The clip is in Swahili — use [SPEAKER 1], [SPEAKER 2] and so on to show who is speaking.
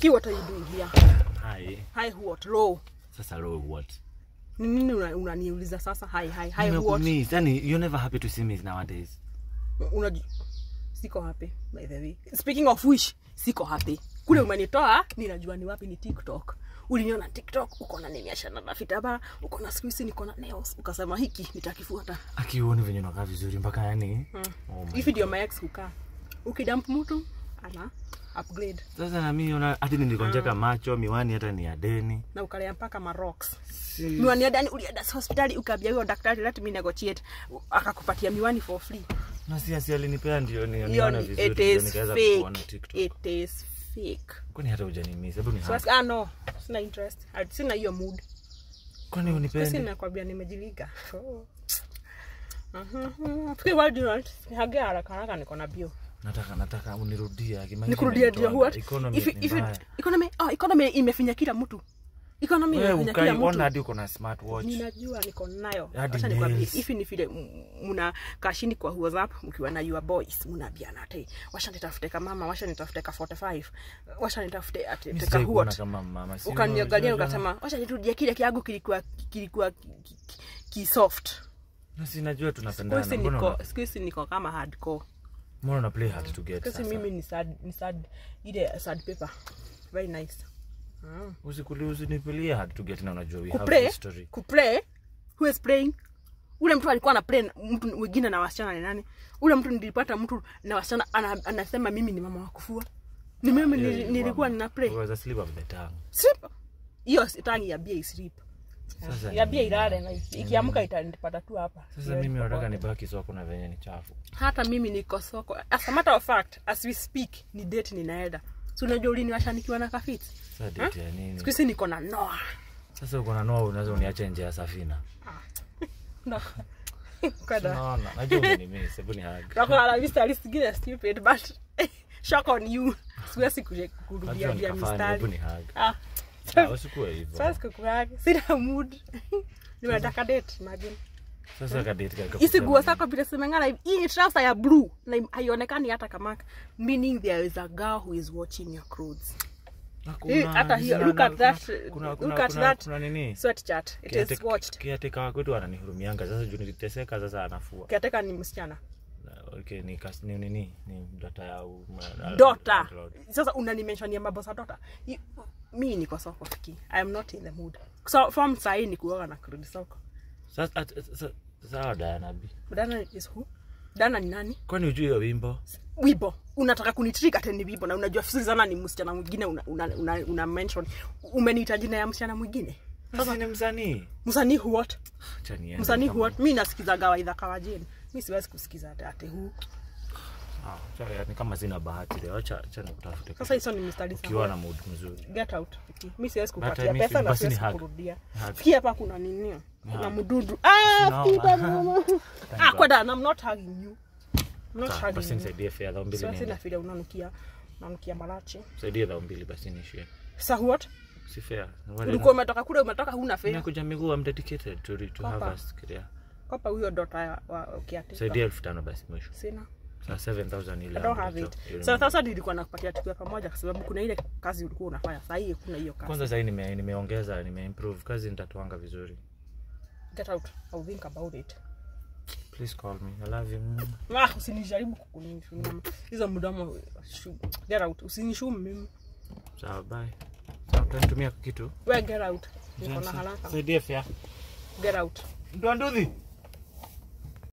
[SPEAKER 1] Ki what are you doing here?
[SPEAKER 2] Hi.
[SPEAKER 1] Hi what? Low.
[SPEAKER 2] Sasa low what?
[SPEAKER 1] Ni nini una- unaniuliza sasa? Hi hi hi what?
[SPEAKER 2] Nimekumiss. Yani you're never happy to see me nowadays.
[SPEAKER 1] Unaju siko happy by the way. Speaking of which, siko happy. Kule umenitoa, ninajua ni wapi ni TikTok. Uliniona TikTok, uko na nimeashana na vitambaa, uko na siku hizi niko na nails, ukasema hiki nitakifuata.
[SPEAKER 2] Akiuoni venye unakaa vizuri mpaka yani. Oh my.
[SPEAKER 1] Hivi ndio my ex hukaa. Ukidamp mtu ana upgrade
[SPEAKER 2] Sasa na mimi una hadi nilikonjeka macho, miwani hata ni ya deni.
[SPEAKER 1] na ukalea mpaka marocks.
[SPEAKER 2] Si.
[SPEAKER 1] Miwani ya ndani ulienda hospitali ukaambia huyo daktari let me negotiate akakupatia miwani for free.
[SPEAKER 2] Na si asi alinipea ndio ni
[SPEAKER 1] Hiyo
[SPEAKER 2] nione
[SPEAKER 1] ni-
[SPEAKER 2] vizuri
[SPEAKER 1] it
[SPEAKER 2] ndio
[SPEAKER 1] is
[SPEAKER 2] nikaweza kuona
[SPEAKER 1] fake.
[SPEAKER 2] TikTok.
[SPEAKER 1] It is fake.
[SPEAKER 2] Kwani hata hujanimiss? Hebu ni
[SPEAKER 1] So,
[SPEAKER 2] hug.
[SPEAKER 1] ah no, sina interest. Ah, Sina hiyo mood.
[SPEAKER 2] Kwani
[SPEAKER 1] Sasa
[SPEAKER 2] unipendi?
[SPEAKER 1] nakwambia nimejiliga. Oh. Mhm. Fikiri why do you want? Nihage haraka haraka niko na bio.
[SPEAKER 2] Nataka nataka unirudie. Akimaisha
[SPEAKER 1] Nikurudia ndio
[SPEAKER 2] imenitoa.
[SPEAKER 1] what?
[SPEAKER 2] Economy
[SPEAKER 1] If
[SPEAKER 2] ni
[SPEAKER 1] if
[SPEAKER 2] mbaya.
[SPEAKER 1] economy oh economy imefinya kila mtu. Economy
[SPEAKER 2] Wewe
[SPEAKER 1] imefinya kila
[SPEAKER 2] ukaiona
[SPEAKER 1] mtu.
[SPEAKER 2] hadi uko na smartwatch.
[SPEAKER 1] ninajua niko nayo
[SPEAKER 2] Hadi
[SPEAKER 1] acha nikwambie
[SPEAKER 2] nails.
[SPEAKER 1] hivi ni vile m- mna kashini kwa whatsapp mkiwa na your boys mnaambiana ate washa nitafute ka mama washa nitafute ka 45 washa nitafute ate
[SPEAKER 2] Mimi
[SPEAKER 1] teka
[SPEAKER 2] sijai kuona
[SPEAKER 1] huot
[SPEAKER 2] kama mama. Si
[SPEAKER 1] ukaniangalia
[SPEAKER 2] unajua-
[SPEAKER 1] ukasema washa nitudie kile kiagu kilikuwa kilikuwa ki, ki, ki, ki soft
[SPEAKER 2] Na si najua
[SPEAKER 1] siku
[SPEAKER 2] tunapendana.
[SPEAKER 1] hizi
[SPEAKER 2] Mbona
[SPEAKER 1] niko
[SPEAKER 2] una-
[SPEAKER 1] siku hizi niko kama hardcore
[SPEAKER 2] mbona una play hard to get
[SPEAKER 1] siku hizi
[SPEAKER 2] sasa?
[SPEAKER 1] mimi ni sad ni sad ile sad paper very nice mm.
[SPEAKER 2] Usikuli usinipilie hard to get na unajua we have
[SPEAKER 1] kuplay
[SPEAKER 2] history.
[SPEAKER 1] kuplay who is playing ule mtu alikuwa ana play na- mtu mwingine na wasichana ni nani ule mtu nilipata mtu na wasichana ana, anasema mimi ni mama wa kufua ni mimi
[SPEAKER 2] Yeah,
[SPEAKER 1] nili-
[SPEAKER 2] you
[SPEAKER 1] nilikuwa
[SPEAKER 2] were-
[SPEAKER 1] nina play
[SPEAKER 2] you was a slip of the tongue.
[SPEAKER 1] sleep hiyo si- tangi ya bia isleep
[SPEAKER 2] Sasa
[SPEAKER 1] ya
[SPEAKER 2] ni-
[SPEAKER 1] bia ilale na ikiamka itanipata tu hapa
[SPEAKER 2] Sasa
[SPEAKER 1] Siwezi
[SPEAKER 2] mimi nataka
[SPEAKER 1] kuboeka.
[SPEAKER 2] nibaki soko na venye ni chafu.
[SPEAKER 1] hata mimi niko soko as a matter of fact as we speak ni date ninaenda si unajua uliniwasha nikiwa na kafiti
[SPEAKER 2] Sasa date ya nini?
[SPEAKER 1] siku hizi niko na noa
[SPEAKER 2] Sasa uko na noa unaweza uniache nje ya safina.
[SPEAKER 1] kada
[SPEAKER 2] Unaona, najua umenimiss, hebu ni hug.
[SPEAKER 1] nakolala mistari zingine stupid but shock on you siwezi kuje kurudia
[SPEAKER 2] Najua
[SPEAKER 1] dia
[SPEAKER 2] nikafanya, hebu
[SPEAKER 1] mistari
[SPEAKER 2] ni hug.
[SPEAKER 1] ah
[SPEAKER 2] Ah, Usikuwe hivyo.
[SPEAKER 1] sasa kukurage sina mood nimetaka date imagine
[SPEAKER 2] Sasa kadate kaka.
[SPEAKER 1] hizi nguo zako vile zimeng'ara hivi hii ni trouser ya blue na im- haionekani hata kama meaning there is a girl who is watching your clothes Hii, hata hiyo look at that look at that
[SPEAKER 2] Kuna nini?
[SPEAKER 1] sweat chart it is watched
[SPEAKER 2] Kiateka wa kwetu ananihurumianga sasa juu niliteseka sasa anafua.
[SPEAKER 1] kiateka ni msichana
[SPEAKER 2] Okay, ni kas, ni nini? Ni dota ya uma-
[SPEAKER 1] dota
[SPEAKER 2] landlord.
[SPEAKER 1] sasa unanimenshania mambo za dota I- mi niko soko fiki i am not in the mood so form sahii ni kuoga na kurudi soko
[SPEAKER 2] Sasa at- sasa sawa Diana B.
[SPEAKER 1] dana is who dana ni nani
[SPEAKER 2] Kwani hujui hiyo wimbo?
[SPEAKER 1] wibo unataka kunitrika teni wibo na unajua Suzana ni msichana mwingine una, una, una, una mention umeniita jina ya msichana mwingine
[SPEAKER 2] Sasa ni msanii.
[SPEAKER 1] msanii what
[SPEAKER 2] Acha niende
[SPEAKER 1] msanii
[SPEAKER 2] kama-
[SPEAKER 1] what mi nasikizaga waidha kawajeni mi siwezi kusikiza ate- ate huu
[SPEAKER 2] Ah, acha- ni kama sina bahati leo. Acha acha nikutafute.
[SPEAKER 1] sasa hizo ni mistari
[SPEAKER 2] ukiwa na
[SPEAKER 1] sana
[SPEAKER 2] mood mzuri.
[SPEAKER 1] get out Fiki. mi siwezi
[SPEAKER 2] But I
[SPEAKER 1] kupatia
[SPEAKER 2] miss
[SPEAKER 1] pesa
[SPEAKER 2] you,
[SPEAKER 1] na
[SPEAKER 2] basi ni
[SPEAKER 1] siwezi
[SPEAKER 2] hug.
[SPEAKER 1] kurudia
[SPEAKER 2] Hug.
[SPEAKER 1] Fiki hapa kuna nini kuna
[SPEAKER 2] Hug.
[SPEAKER 1] mdudu ah
[SPEAKER 2] No.
[SPEAKER 1] Fiki mama ah
[SPEAKER 2] God.
[SPEAKER 1] kwa dana i'm not hugging you i'm not
[SPEAKER 2] Ah,
[SPEAKER 1] hugging
[SPEAKER 2] Basi
[SPEAKER 1] you
[SPEAKER 2] nisaidie fare dhao mbili
[SPEAKER 1] siwezi na
[SPEAKER 2] niende.
[SPEAKER 1] vile unanukia unanukia malachi
[SPEAKER 2] Nisaidie dhao mbili basi niishie.
[SPEAKER 1] sa what
[SPEAKER 2] Si fair.
[SPEAKER 1] ulikuwa umetoka kule umetoka huna fare
[SPEAKER 2] Nimekuja miguu I'm dedicated to to
[SPEAKER 1] Papa.
[SPEAKER 2] harvest kiria.
[SPEAKER 1] kopa huyo dota ya- wa ukiatika
[SPEAKER 2] Saidia elfu tano basi mwisho.
[SPEAKER 1] sina
[SPEAKER 2] Sa 7000 ile.
[SPEAKER 1] I don't have
[SPEAKER 2] ambacho,
[SPEAKER 1] it.
[SPEAKER 2] you
[SPEAKER 1] So
[SPEAKER 2] remember.
[SPEAKER 1] sasa nilikuwa nakupatia tukio pamoja kwa sababu kuna ile kazi ulikuwa unafanya. Sasa hii kuna hiyo kazi.
[SPEAKER 2] Kwanza sasa nime nimeongeza nimeimprove kazi nitatuanga vizuri.
[SPEAKER 1] Get out. I'll think about it.
[SPEAKER 2] Please call me. I love you. Mm.
[SPEAKER 1] Ah, usinijaribu kukunishuma. Hizo mdomo shu- get out. Usinishumu mimi.
[SPEAKER 2] Sawa bye. Sawa utanitumia kitu.
[SPEAKER 1] We get out. Niko na haraka.
[SPEAKER 2] Saidia fare.
[SPEAKER 1] Get out.
[SPEAKER 2] Ndo nduthi.